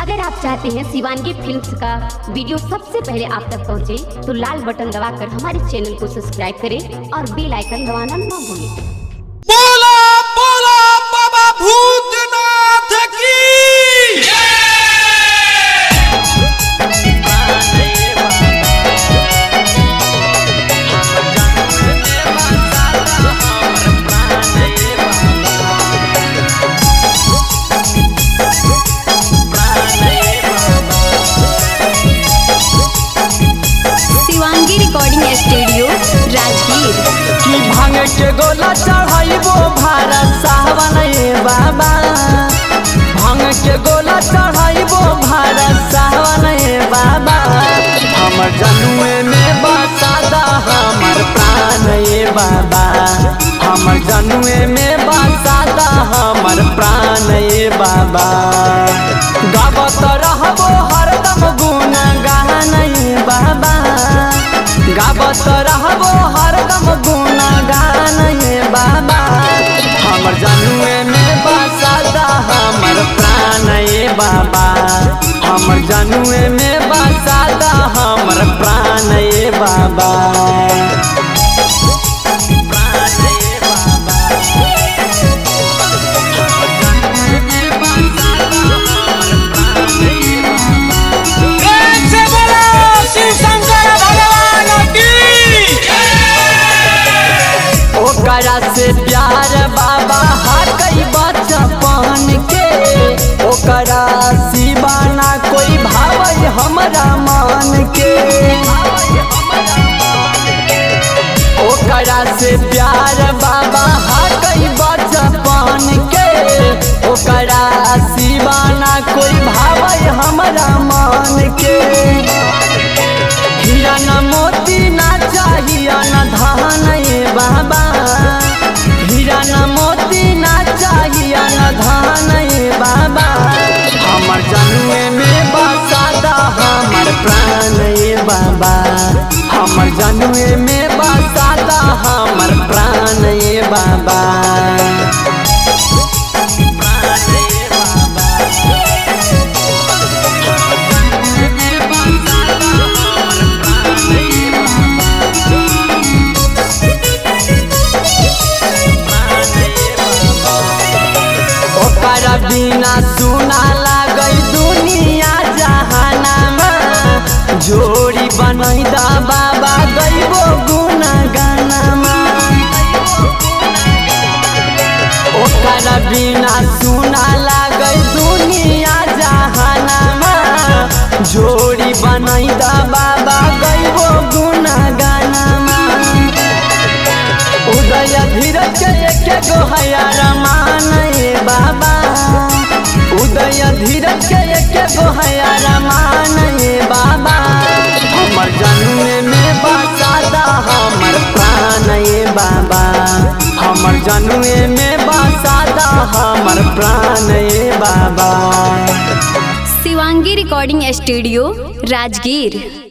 अगर आप चाहते हैं शिवानगी फिल्म्स का वीडियो सबसे पहले आप तक पहुंचे, तो लाल बटन दबाकर हमारे चैनल को सब्सक्राइब करें और बेल आइकन दबाना ना भूलें बोला बोला बाबा भूतनाथ की शिवांगी रिकॉर्डिंग स्टूडियो राजगीर कि भांग के गोला चढ़ाइबो भारत साहबन ए बाबा भांग के गोला चढ़ाइबो भारत साहबन ए बाबा हमर जनुए में बसादा हमर प्राण ए बाबा हमर जनुए में बसादा हमर प्राण ए बाबा गावत रहबो हरदम गुण गान ए बाबा गावत रहबो हरदम गुण गान ये बाबा हमर जनुए में बसादा हमर प्राण ये बाबा हमर जनुए में बसादा हमर प्राण ये बाबा प्राण ये बाबा कैसे बोला शिव शंकर भगवान की ओकरा से प्यार बाबा हकई बचपन के ओकरा सिवाना कोई भावई हमरा मान के ओकरा से प्यार बाबा हकई बचपन के ओकरा सिवाना कोई भावई हमरा मान के हीरा न मोती ना चाहिए न धान ये बाबा हीरा न मोती ना चाहिए न धान ये बाबा हमर जनुए में बसादा हमर प्राण ये बाबा हमर जनुए में बसादा हमर प्राण ये बाबा प्राण ये बाबा ओकर बिना सुना लागई दुनिया जहानामा जोड़ी बनैदा बाबा गईबो गुना गानामा ओकर बिना सुना लागई दुनिया जहानामा जोड़ी बनैदा बाबा गईबो गुना गानामा उदय धीरज के एके गो हया रमान ए बाबा उदय धीरज के एके गो हया रमान ए बाबा हमर जनुए में बसादा हमर प्राण ए बाबा हमर जनुए में बसादा हमर प्राण ए बाबा शिवांगी रिकॉर्डिंग स्टूडियो राजगीर